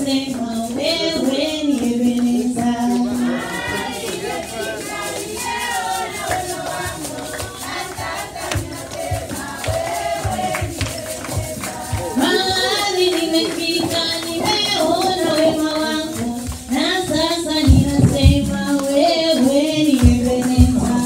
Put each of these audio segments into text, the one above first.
ninasema wewe ni Ebeneza. Mahali nimefika nimeona wema wako, na sasa ninasema wewe ni Ebeneza.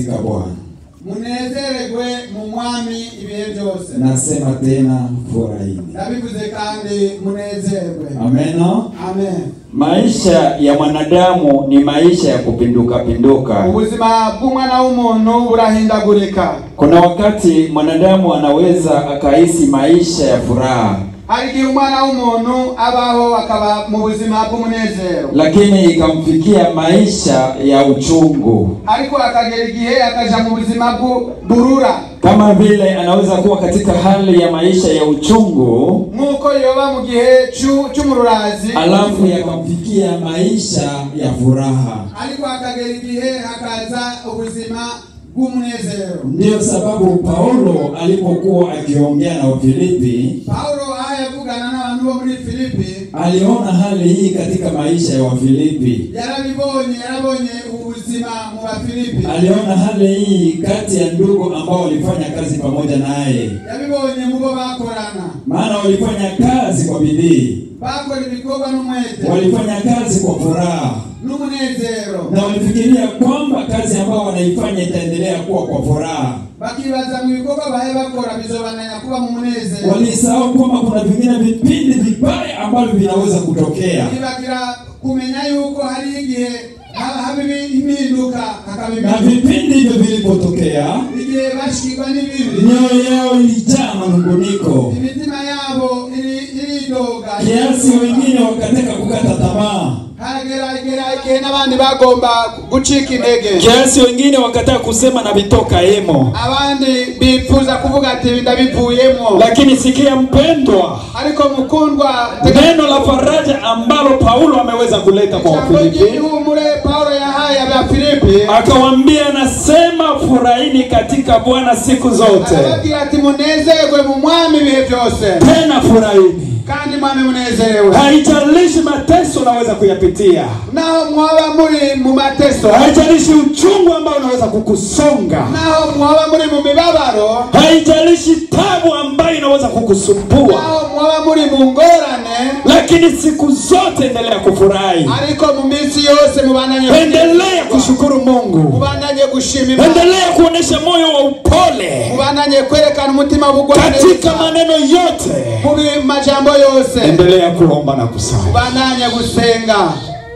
katika Bwana. munezererwe mu mwami ibihe byose Nasema tena furahini. ndabivuze kandi munezerwe Amena. amen Maisha ya mwanadamu ni maisha ya kupinduka pinduka. ubuzima bw'umwana w'umuntu burahindagurika Kuna wakati mwanadamu anaweza akahisi maisha ya furaha, hari igihe umwana w'umuntu abaho akaba mu buzima bw'umunezero lakini ikamfikia maisha ya uchungu, ariko akagera igihe akaja mu buzima bw'uburura kama vile anaweza kuwa katika hali ya maisha ya uchungu, nk'uko yoba mu gihe c'u- c'umururazi alafu ya Yakamfikia maisha ya furaha. ariko hakagera igihe hakaza ubuzima bw'umunezero Ndiyo sababu Paulo alipokuwa akiongea na Wafilipi pawulo aho yavugana n'abantu bo muri filipi aliona hali hii katika maisha ya Wafilipi. yarabibonye yarabonye ubuzima mu bafilipi Aliona hali hii kati ya ndugu ambao walifanya kazi pamoja naye, yabibonye mu bo bakorana maana walifanya kazi kwa bidii, bakora ibikorwa n'umwete walifanya kazi kwa furaha n'umunezero na walifikiria kwamba kazi ambayo wanaifanya itaendelea kuwa kwa furaha. bakibaza mu bikorwa bahe bakora bizobananya kuba mu munezero Walisahau kwamba kuna vingine vipindi vibaya ambavyo vinaweza kutokea, bibagira kumenya yuko hari igihe haba haba ibi- impinduka hakaba na impinduka vipindi hivyo vilipotokea, igihe bashikwa n'ibibi mioyo yao ilijaa manunguniko imitima yabo iri- iridoga kiasi wengine wakataka kukata tamaa, haragera igera igihe n'abandi bagomba gucika intege kiasi wengine wakataka kusema na vitoka emo. abandi bifuza kuvuga ati ndabivuyemo Lakini sikia mpendwa, ariko mukundwa neno la faraja ambalo Paulo ameweza kuleta kwa ijambo Wafilipi ry'ihumure pawulo yahaye abafilipi akawambia, nasema furahini katika Bwana siku zote, arababwira ati munezerwe mu mwami ibihe byose tena furahini. kandi mwami munezerewe Haijalishi mateso unaweza kuyapitia, naho mwaba muri mu mateso haijalishi uchungu ambao unaweza kukusonga, naho mwaba muri mu mibabaro haijalishi tabu ambayo inaweza kukusumbua, naho mwaba muri mu ngorane lakini siku zote endelea kufurahi, ariko mu minsi yose mubandanye endelea kushukuru Mungu, mubandanye gushima Imana endelea kuonesha moyo wa upole mubandanye kwerekana umutima w'ubugwaneza katika maneno yote, mu bi- majambo yose endelea kuomba na kusali. mubandanye gusenga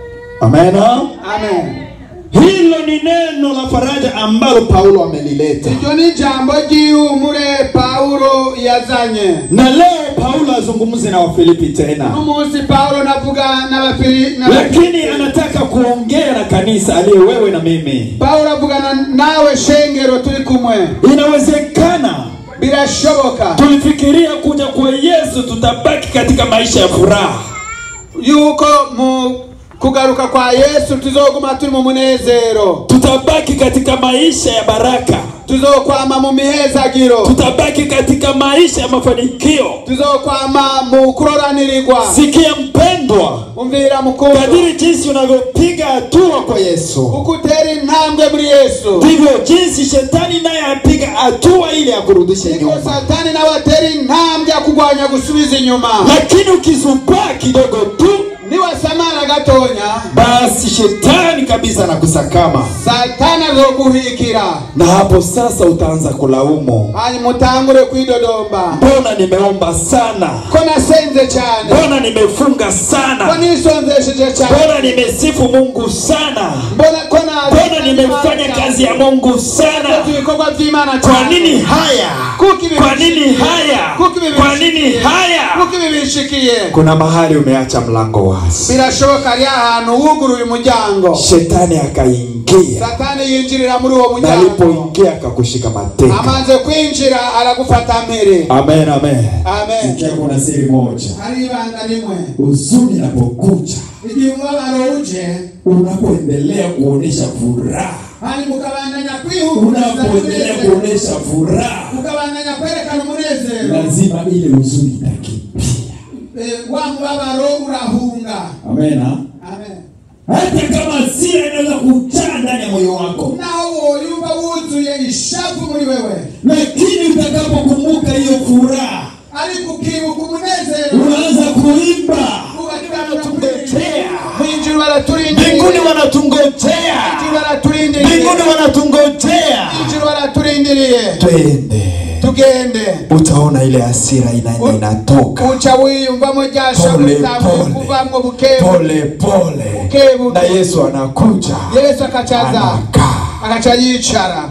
Amena. amen Hilo ni neno la faraja ambalo Paulo amelileta, iryo ni ijambo ry'ihumure pawulo yazanye na leo Paulo azungumze na Wafilipi tena, n'umunsi pawulo navuga n'abafili n'aba- lakini anataka kuongea na kanisa aliye wewe na mimi. pawulo avugana nawe shengero turi kumwe Inawezekana birashoboka tulifikiria kuja kwa Yesu tutabaki katika maisha ya furaha, yuko mu kugaruka kwa yesu tuzoguma turi mu munezero tutabaki katika maisha ya baraka, tuzokwama mu mihezagiro tutabaki katika maisha ya mafanikio. tuzokwama mu kuroranirirwa Sikia mpendwa, umvira mukuru kadiri jinsi unavyopiga hatua kwa Yesu uko utera intambwe muri yesu ndivyo jinsi shetani naye apiga hatua ili akurudishe niko nyuma. satani nawe atera intambwe akugwanya gusubiza inyuma Lakini ukizubaa kidogo tu, niwasamara gatonya basi shetani kabisa anakusakama, satani azoguhikira na hapo sasa utaanza kulaumu, hanyuma utangure kwidodomba mbona nimeomba sana, ko nasenze cyane mbona nimefunga ko sana, nisonzesheje cyane mbona nimesifu Mungu sana, mbona ko na- mbona nimefanya kazi ya Mungu sana. Nakoze ibikorwa by'imana Kwa cyane nini haya? kuko ibi Kwa nini haya? kuko ibi Kwa nini bishikiye? haya? kuko ibi bishikiye Kuna mahali umeacha mlango wazi, birashoboka ari ahantu wuguruye umuryango shetani akaingia, satani yinjirira muri uwo na muryango alipoingia akakushika mateka. amaze kwinjira aragufata mpiri Amen, amen. amen sikia, kuna siri moja. hari ibanga rimwe Huzuni inapokuja, igihe umubabaro uje unapoendelea kuonesha furaha, hani mukabandanya kwihumuriza unapoendelea umunezero kuonesha furaha, mukabandanya kwerekana umunezero lazima ile huzuni itakimbia. Eh, wa mubabaro urahunga Amena. amen Hata kama hasira inaweza kujaa ndani ya moyo wako, naho woyumva wuzuye ishavu muri wewe lakini utakapokumbuka hiyo furaha, ariko ukibuka umunezero unaanza kuimba, ubatungojea mwinjiri baraturindiriye Mbinguni wanatungojea, mwinjiri baraturindiriye mbinguni wanatungojea. turindiriye twende tugende utaona ile hasira inaenda inatoka uca wiyumvamo rya shavu Pole, ritanguye pole. kuvamwo bukebu pole pole Bukebuke. na yesu anakuja yesu akacaza anakaa agaca yicara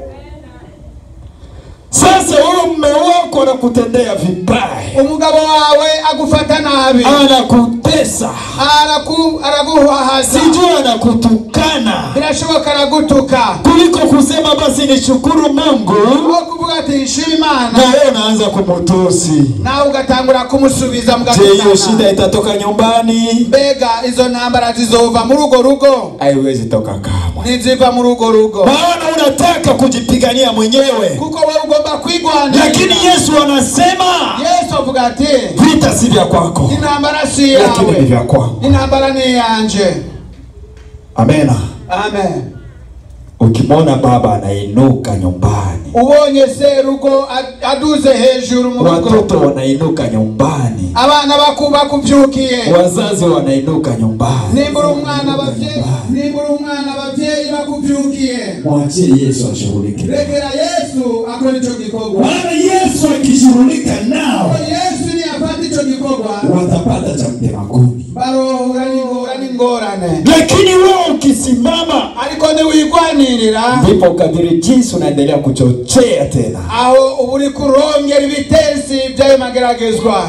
sasa huyo mme wako anakutendea vibaya umugabo wawe agufata nabi anakutesa Araku- araguhahaza sijui anakutukana birashoboka aragutuka kuliko kusema basi nishukuru mungu aho kuvuga ati nshima na imana wewe unaanza kumutusi nawe ugatangura kumusubiza je hiyo shida mugatukana itatoka nyumbani mbega izo ntambara zizova muri urwo rugo haiwezi toka kamwe ntiziva muri urwo rugo maana unataka kujipigania mwenyewe kuko wowe ugomba kwigwanira lakini yesu anasema yesu avuga ati vita si vya kwako intambara si lakini ni yawe vya kwangu intambara ni iyanje amena amen ukimwona baba anainuka nyumbani ubonye serugo ad- aduze hejuru mu watoto rugo wanainuka nyumbani abana baku bakubyukiye wazazi wanainuka nyumbani nimbura umwana abavyeyi nimbura umwana abavyeyi bakubyukiye mwachie yesu ashughulike rekera yesu akora ico gikorwa maana yesu akishughulika nao yesu niyafata ico gikorwa watapata cha mtemakuni barohura n'ingora n'ingorane lakini wewe ukisimama ariko niwigwanirira ndipo kadiri jinsi unaendelea kuchochea tena aho uba uri kurongera ibitesi by'ayo mageragezwa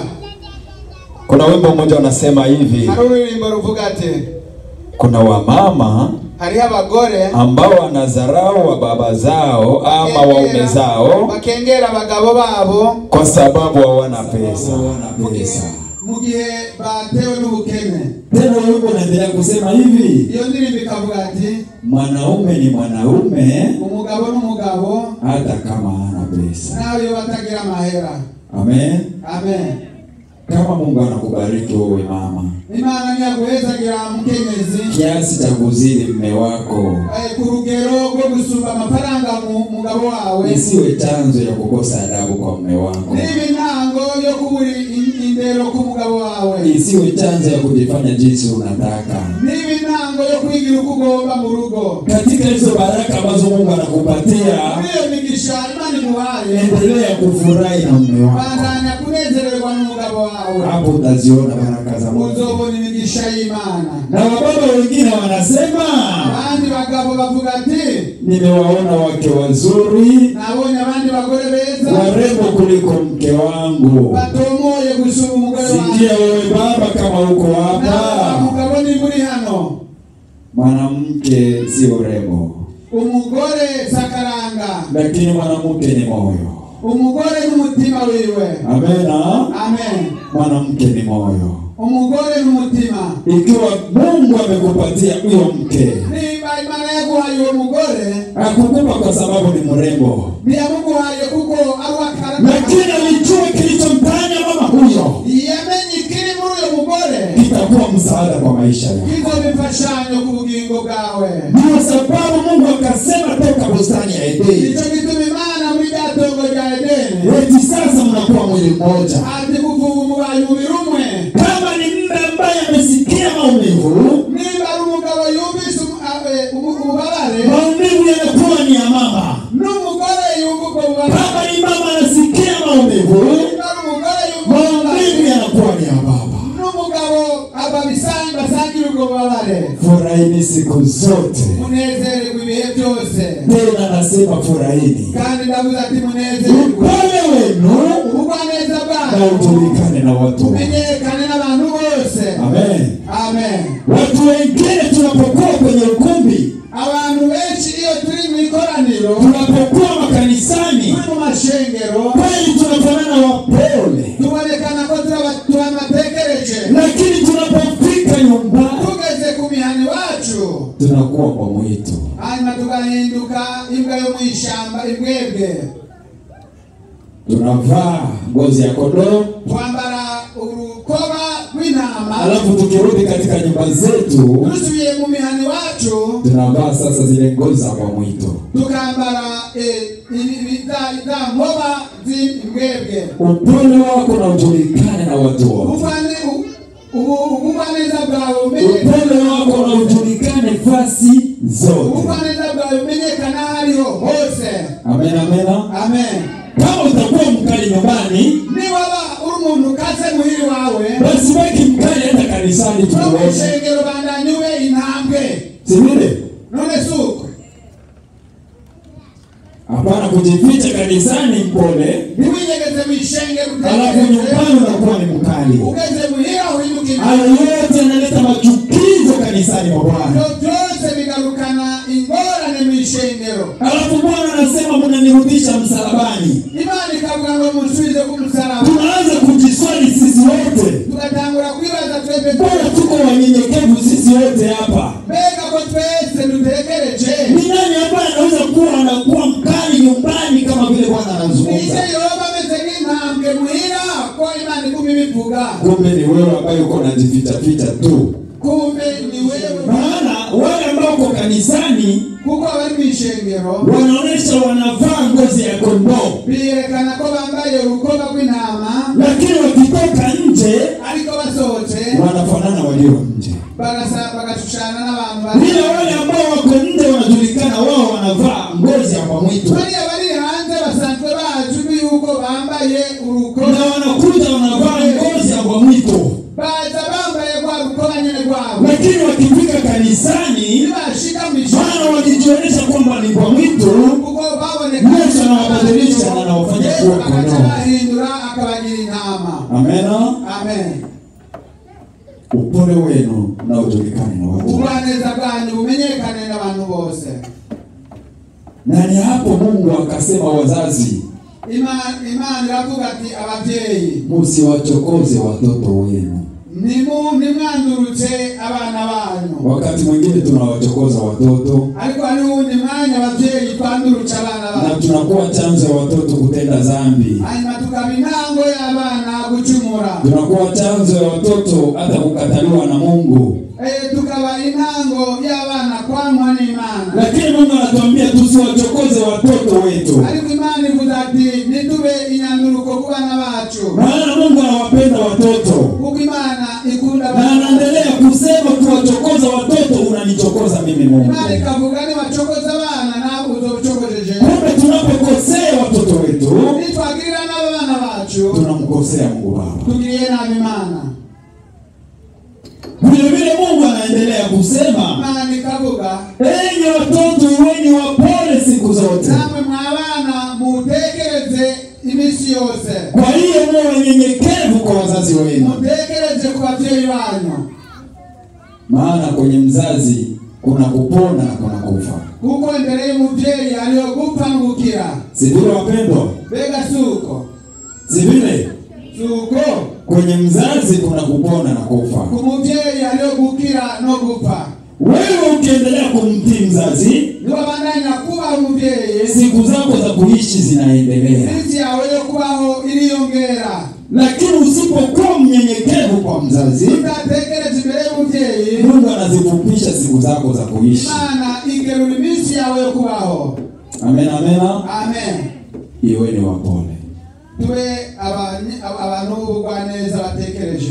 kuna wimbo mmoja unasema hivi hari ururirimbo ruvuga ati kuna wamama hariho abagore ambao wanadharau wa baba zao ama waume zao bakengera abagabo babo kwa sababu hawana pesa mu gihe- mu gihe batewe n'ubukene tena wimbo unaendelea kusema hivi iyo ndirimbo ikavuga ati mwanaume ni mwanaume umugabo n'umugabo hata kama hana pesa nawe iyo batagira amahera amen amen kama mungu anakubariki wewe mama imana ntiyaguhezagira mukenyezi kiasi cha kuzidi mme wako eh, ku rugero rwo gusumba amafaranga mu mugabo wawe isiwe chanzo ya kukosa adabu kwa mme wako niba intango yo kubura in- indero ku mugabo wawe isiwe chanzo ya kujifanya jinsi unataka niba intango yo kwigira uko ugomba mu rugo katika hizo baraka ambazo mungu anakupatia muri iyo migisha imana imuhaye endelea kufurahi na mme wako bandanya kunezererwa n'umugabo wawe hapo utaziona baraka za mungu uzobona imigisha y'imana na wababa wengine wanasema abandi bagabo bavuga ati nimewaona wake wazuri nabonye abandi bagore beza warembo kuliko mke wangu batomoye gusura umugore sikia wanjye wewe baba kama uko nawe hapa mugabo niba uri hano mwanamke si urembo umugore sakaranga lakini mwanamke ni moyo umugore n'umutima wiwe amena amen mwanamke ni moyo umugore n'umutima ikiwa mungu amekupatia huyo mke niba imana yaguhaye uwo mugore akukupa kwa sababu ni mrembo ntiyamuguhaye kuko ari uw'akara lakini alijua kilichompanya mama huyo yamenye ikiri muri uyo mugore kitakuwa msaada kwa maisha yako kizo bifashanyo ku bugingo bwawe ndio sababu mungu akasema toka bustani ya edeni nicyo gituma imana muri rya tongo rya edeni eti sasa mnakuwa mwili mmoja ati kuva ubu mubaye umubiri umwe kama ni mme ambaye amesikia maumivu niba ari umugabo yumvise umu- a- e, ubu- ububabare maumivu yanakuwa ni ya mama n'umugore yumva ubwo bubabare kama ni mama anasikia maumivu niba ari umugore yumva maumivu ububabare yanakuwa ni ya baba n'umugabo aba bisanzwe basangira ubwo bubabare furahini siku zote munezererwe ibihe byose tena nasema furahini kandi ndavuze ati munezererwe upole wenu ubugwaneza na bwanyu ujulikane na watu wote. umenyekane n'abantu bose amen amen watu wengine tunapokuwa kwenye ukumbi abantu benshi iyo turi mu ikoraniro tunapokuwa makanisani turi mu mashengero kweli tunafanana wapole tubonekana ko turabatekereje lakini tunapofika nyumbani tugeze ku mihana iwacu tunakuwa kwa mwitu hanyuma tugahinduka imbwa yo mu ishyamba imbwebwe tunavaa ngozi ya kondoo twambara urukoba rw'intama alafu tukirudi katika nyumba zetu dusubiye mu mihana iwacu tunavaa sasa zile ngozi za kwa mwito tukambara eh, ibi- ibi- za- za nkoba z'imbwebwe upole wako na ujulikane na watu wote ubugwane u- ubu- ubugwaneza bwawe umenyekane upole wako na ujulikane fasi zote ubugwaneza bwawe umenyekana aho ariho hose amen amena ishengero bandanye ube intambwe si vile? none si uko Hapana kujificha kanisani mpole, ntiwinyegeze mu ishengero alafu utekereze nyumbani unakuwa ni mkali. ugeze muhira uhinduka Hayo yote yanaleta machukizo kanisani mwa Bwana. ibyo byose bigarukana ingorane mu ishengero Alafu Bwana anasema mnanirudisha msalabani. imana ikavuga ngo musubize ku musaraba Tunaanza kujiswali sisi wote, tugatangura kwibaza twebwe mbona tuko wanyenyekevu sisi wote hapa? mbega ko twese dutekereje Ni nani ambaye anaweza kuwa anakuwa mkali nyumbani kama vile Bwana ise anazungumza? yoba ameze nk'intambwe muhira ko imana iguma ibivuga Kumbe ni wewe ambaye uko unajifichaficha tu, kumbe ni wewe maana wale ambao uko kanisani kuko abari mu ishengero wanaonesha wanavaa ngozi ya kondoo, biyerekana ko bambaye urukoba rw'intama lakini wakitoka nje ariko basohotse wanafanana walio nje. bagasa bagashushana n'abantu bari Ila wale ambao wako nje wanajulikana, wao wanavaa ngozi ya mbwa mwitu bariya bari hanze basanzwe bazwi yuko bambaye urukoba na wanakuja wanavaa ngozi ya mbwa mwitu, baza bambaye rwa rukoba nyene rwabo lakini wakifika kanisani, nibashika mu ishengero maana wakijionyesha kwamba ni mbwa mwitu, ubwo baboneka Yesu anawabadilisha na anawafanya Yesu kuwa agaca kondoo. bahindura akabagira intama Amena. amen Upole wenu na ujulikane na watu, ubwaneza bwanyu bumenyekane n'abantu bose na ni hapo Mungu akasema, wazazi Ima- imana iravuga ati ababyeyi musiwachokoze watoto wenu. nimu- nimwandurutse abana banyu Wakati mwingine tunawachokoza watoto ariko hari uwundi mwanya ababyeyi twandurutse abana na bacu tunakuwa chanzo ya watoto kutenda dhambi, hanyuma tukaba intango y'abana gucumura tunakuwa chanzo ya watoto hata kukataliwa na Mungu. Eh, tukaba intango y'abana kwanywa n'imana Lakini Mungu anatuambia tusiwachokoze watoto wetu, ariko imana ivuze ati nitube inyanduruko ku bana bacu maana Mungu anawapenda watoto kuko imana ikunda na abana anaendelea kusema, kuwachokoza watoto unanichokoza mimi Mungu. imana ikavuga nibacokoza abana nawe uzobucokojeje Kumbe tunapokosea watoto wetu nitwagirira n'abo bana bacu tunamkosea Mungu Baba. tugiriye nabi imana Vile vile Mungu anaendelea kusema, imana ikavuga enyi watoto iweni wapole siku zote. namwe mwabana mutekereze iminsi yose Kwa hiyo muwe wanyenyekevu kwa wazazi wenu, mutekereze ku babyeyi banyu maana kwenye mzazi kuna kupona na kuna kufa. kuko imbere y'umubyeyi hariho gupfa no gukira Si vile wapendwa? mbega si uko Si vile si uko kwenye mzazi kuna kupona na kufa. ku mubyeyi hariho gukira no gupfa Wewe ukiendelea kumtii mzazi, niwabandanya kubaha umubyeyi siku zako za kuishi zinaendelea, iminsi yawe yo kubaho iriyongera lakini usipokuwa mnyenyekevu kwa mzazi, utatekereza imbere y'umubyeyi Mungu anazifupisha siku zako za kuishi. imana igerura iminsi yawe yo kubaho Amen, amena. amen Iweni wapole. tube abanye- ab- abantu b'ubugwaneza batekereje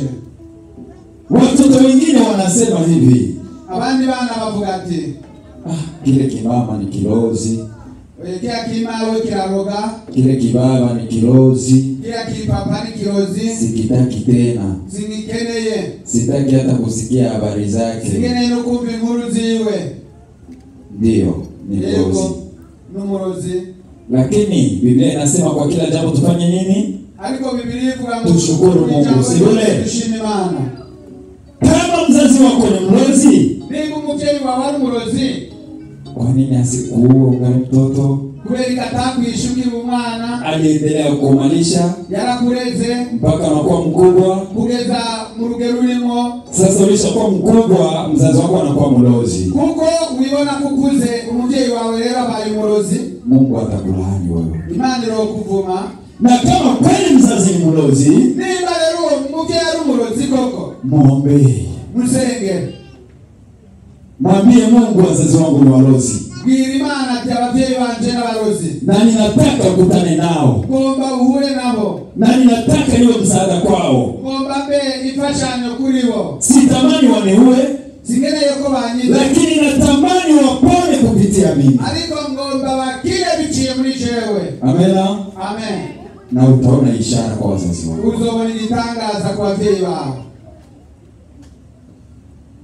Watoto wengine wanasema hivi, abandi bana bavuga ati ah, kile kimama ni kilozi, "Oye, kila kimawe kiraroga kile kibaba ni kilozi, kila kipapa ni kirozi sikitaki tena, singikeneye sitaki hata kusikia habari zake. singeneye no kumva inkuru ziwe Ndiyo, ni kilozi. yego n'umurozi Lakini Biblia inasema kwa kila jambo tufanye nini? ariko bibiri ivuga ngo Tushukuru Mungu, ijambo si vile? ryose dushima imana Kama mzazi wako ni mlozi, niba umubyeyi wawe ari umurozi kwa nini asikuue ungali mtoto? kubera ko atakwishe ukiri umwana Aliendelea kukumalisha yarakureze mpaka unakuwa mkubwa. kugeza mu rugero urimo Sasa ulishakuwa mkubwa, mzazi wako anakuwa mlozi, kuko wibona ko ukuze umubyeyi wawe rero abaye umurozi Mungu atakulaani wewe. imana irokuvuma Na kama kweli mzazi ni mlozi, niba rero uwo mubyeyi ari umurozi koko mwombee, musenge mwambie Mungu, wazazi wangu ni walozi bwira imana ati ababyeyi banje n'abarozi na ninataka ukutane nao, ugomba uhure nabo na ninataka niwe msaada kwao. ugomba mbe imfashanyo kuri bo Sitamani waniue, singeneye ko banyize lakini natamani wapone kupitia mimi. ariko ngomba bakire biciye muri jewe Amena. amen Na utaona ishara kwa wazazi wako. uzobona igitangaza ku babyeyi bawe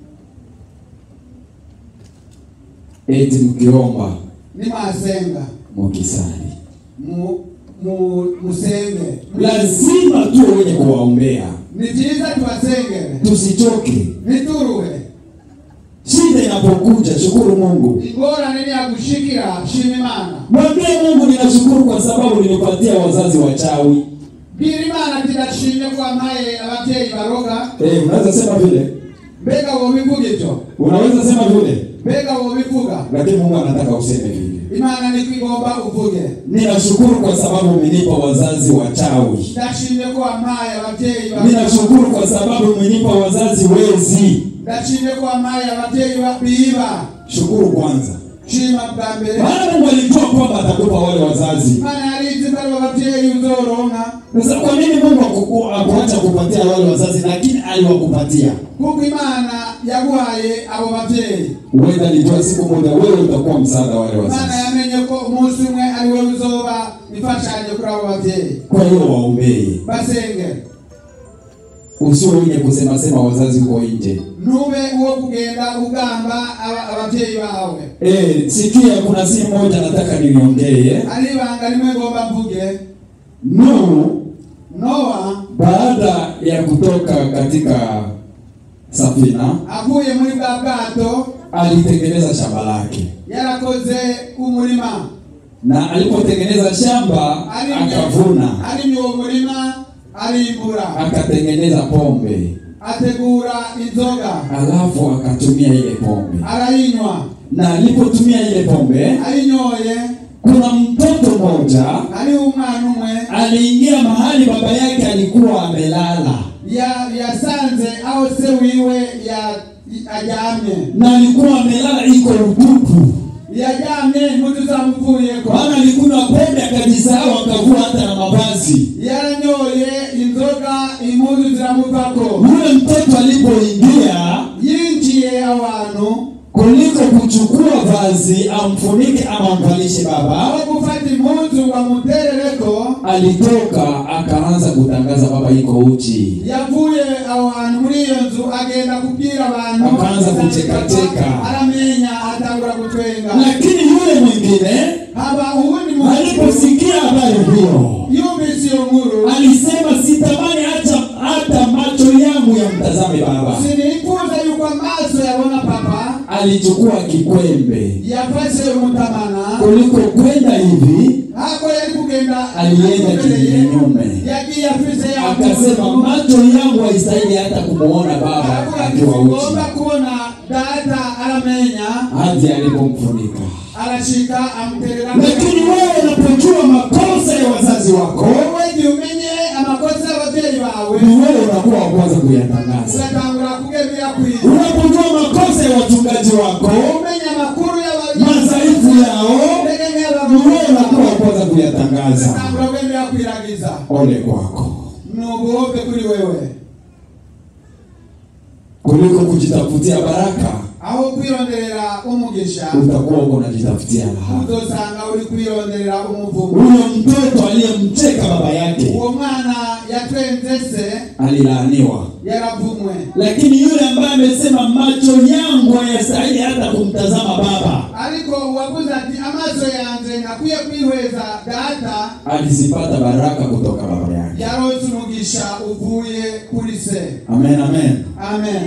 eti mkiomba nimwasenga mukisali mu- mu- musenge lazima tuwe wenye kuwaombea ni byiza tubasengere tusichoke ntituruhe shida inapokuja shukuru mungu ingorane niyagushikira shima imana mwambie mungu ninashukuru kwa sababu nilipatia wazazi wachawi bwira imana ati ndashimye ko wampaye ababyeyi baroga eh, unaweza sema vile mbega wobivuga ibyo unaweza sema vile mbega wobivuga lakini mungu anataka useme vile imana niko igomba uvuge ninashukuru kwa sababu umenipa wazazi wachawi ndashimye ko wampaye ababyeyi ba- ninashukuru kwa sababu umenipa wazazi wezi ndashimye ko wampaye ababyeyi ba- biba shukuru kwanza shima bwa mbere maana mungu alijua kwamba atakupa wale wazazi imana yarizi ko ari ababyeyi uzoronka sasa kwa nini mungu akuku- akuacha kupatia wale wazazi lakini aliwakupatia kuko imana yaguhaye abo babyeyi huenda alijua siku moja wewe utakuwa msaada wa wale imana wazazi yamenye ko umunsi umwe ari we uzoba ifashanyo kuri abo babyeyi kwa hiyo waombee basengere usio wenye kusema sema wazazi uko nje ntube uwo kugenda ugamba aba- ababyeyi bawe Eh, sikia kuna si moja nataka niongee ari ibanga rimwe ngomba mvuge Nuhu nowa baada ya kutoka katika safina avuye muri bwa bwato alitengeneza shamba lake yarakoze umurima na alipotengeneza shamba arimye akavuna arimye uwo murima arimbura akatengeneza pombe ategura inzoga alafu akatumia ile pombe arayinywa na alipotumia ile pombe ayinyoye kuna mtoto mmoja ari umwana umwe aliingia mahali baba yake alikuwa amelala ya- yasanze aho se wiwe ya- aryamye na alikuwa amelala iko utupu yaryamye impuzu zamuvuyeko maana alikunywa pombe akajisahau akavua hata na mavazi yaranyoye inzoga impuzu ziramuvako yule mtoto alipoingia yinjiye abantu kuliko kuchukua vazi amfunike ama amvalishe baba aho gufata impuzu bamuterereko alitoka akaanza kutangaza baba iko uchi yavuye aho hantu muri iyo nzu agenda kubwira abantu Akaanza kuchekacheka. aramenya atangura gutwenga lakini yule mwingine haba uwundi muntu aliposikia habari hiyo yumvise iyo nkuru alisema sitamani hata hata macho yangu yamtazame baba sinifuza yuko amaso yabona papa alichukua kikwembe yafashe umutamana kuliko kwenda hivi hako yari kugenda alienda amubereye, kinyume yagiye afise ya akasema nkuru. macho yangu haistahili hata kumuona baba aravuga ati akiwa ngomba uchi kubona data aramenya hadi alipomfunika arashika amuterera lakini wewe unapojua makosa ya wazazi wako wowe igihe umenye amakosa y'ababyeyi bawe ni wewe unakuwa wa kwanza kuyatangaza ugatangura kugebera kwiza unapojua makosa ya wachungaji wako umenya amakuru madhaifu yao ni wewe unakuwa wa kwanza kuyatangaza ugatangura kugendera kwiragiza ole kwako ni ubuhobe kuri wewe kuliko kujitafutia baraka aho kwironderera umugisha utakuwa uko unajitafutia laana uzosanga uri kwironderera umuvumo huyo mtoto aliyemcheka baba yake uwo mwana yatwenze se alilaaniwa yaravumwe lakini yule ambaye amesema macho yangu hayastahili hata kumtazama baba ariko uwavuze ati amaso yanjye ntakwiye kwihweza data alizipata baraka kutoka baba yake yaronse umugisha uvuye kuri se amen amen amen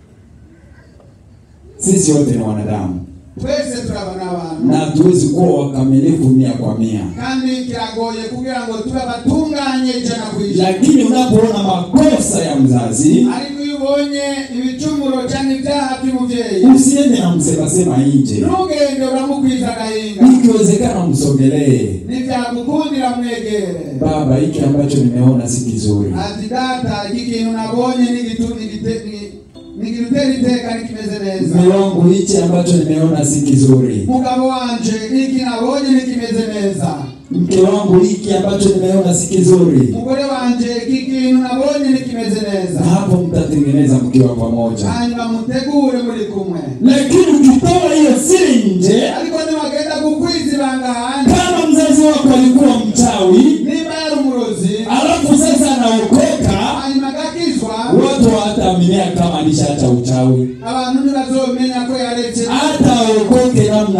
sisi wote ni wanadamu twese turabona abantu na hatuwezi kuwa wakamilifu mia kwa mia kandi kiragoye kugira ngo tube abatunganye ijana ku ijana lakini unapoona makosa ya mzazi ariko iyo ubonye ibicumuro cyangwa ibyaha by'umubyeyi usiende na msemasema nje ntugende uramukwiza agahinga ikiwezekana msogelee ntibyagukundira mwegere baba hiki ambacho nimeona si kizuri ati data iki kintu nabonye nigitu- nigite- ni- nigitera iteka nikimeze neza mume wangu hichi ambacho nimeona si kizuri mugabo wanje iki nabonye nikimeze neza mke wangu hiki ambacho nimeona si kizuri mugore wanje iki kintu nabonye nikimeze na neza hapo mtatengeneza mkiwa pamoja hanyuma mutegure muri kumwe lakini ukitoa hiyo siri nje ariko niwagenda gukwiza ibanga hanze kama mzazi wako alikuwa mchawi niba yari umurozi alafu sasa anaokoka hanyuma agakizwa watu hawataaminia kama alishaacha uchawi abantu ntibazomenya ko yaretse hata aokoke namna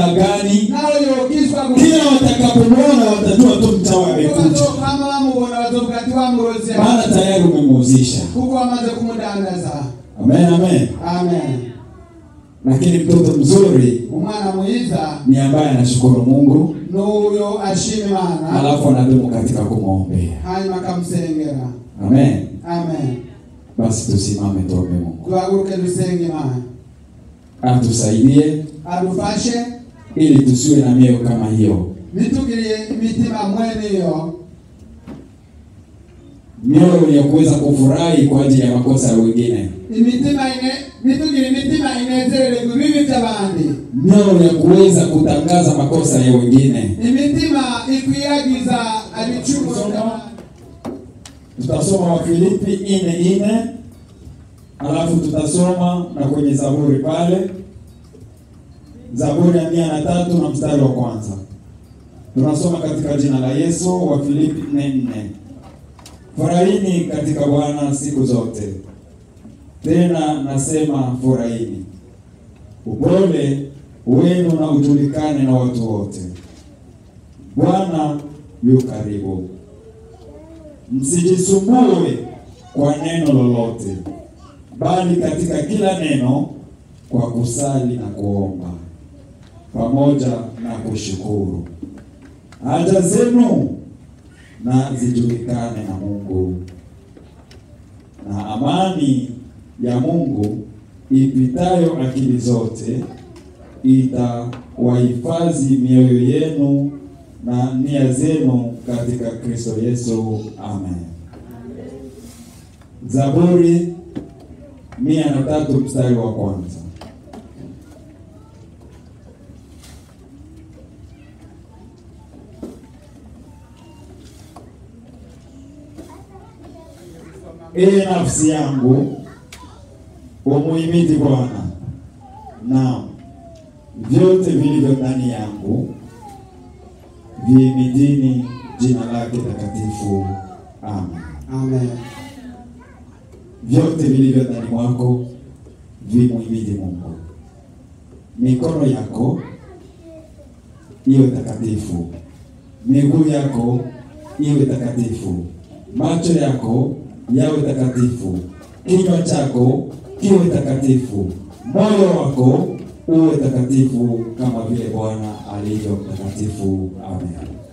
mchawi amekuja, kama bamubona bazovuga ati wamuroze maana tayari umemuuzisha. kuko wamaze kumudandaza Amen, amen. amen Lakini mtoto mzuri umwana mwiza ni ambaye anashukuru Mungu n'uyo ashima imana alafu anadumu katika kumwombea. hanyuma akamusengera Amen. amen Basi tusimame tuombe Mungu tuhaguruke dusenge imana atusaidie adufashe ili tusiwe na mioyo kama hiyo, nitugiriye imitima mweniyo mioyo ya kuweza kufurahi kwa ajili ya makosa ya wengine, imitima ine nitugire imitima inezererwa ibibi by'abandi mioyo ya kuweza kutangaza makosa ya wengine. imitima ikwiyagiza abicumuro by'abandi Tutasoma Wafilipi ine ine alafu tutasoma na kwenye Zaburi pale, Zaburi ya mia na tatu na mstari wa kwanza. Tunasoma katika jina la Yesu. Wafilipi nne nne. Furahini katika Bwana siku zote, tena nasema furahini. Upole wenu na ujulikane na watu wote. Bwana yu karibu. Msijisumbue kwa neno lolote, bali katika kila neno kwa kusali na kuomba pamoja na kushukuru haja zenu na zijulikane na Mungu, na amani ya Mungu ipitayo akili zote itawahifadhi mioyo yenu na nia zenu katika Kristo Yesu. Amen. Zaburi mia na tatu mstari wa kwanza. Ee nafsi yangu umuhimidi Bwana, naam vyote vilivyo ndani yangu vihimidini jina lake takatifu. Amen. amen Vyote vilivyo ndani mwako vimuhimidi Mungu. Mikono yako iwe takatifu, miguu yako iwe takatifu, macho yako yawe takatifu, kinywa chako kiwe takatifu, moyo wako uwe takatifu kama vile Bwana alivyo mtakatifu. Amen.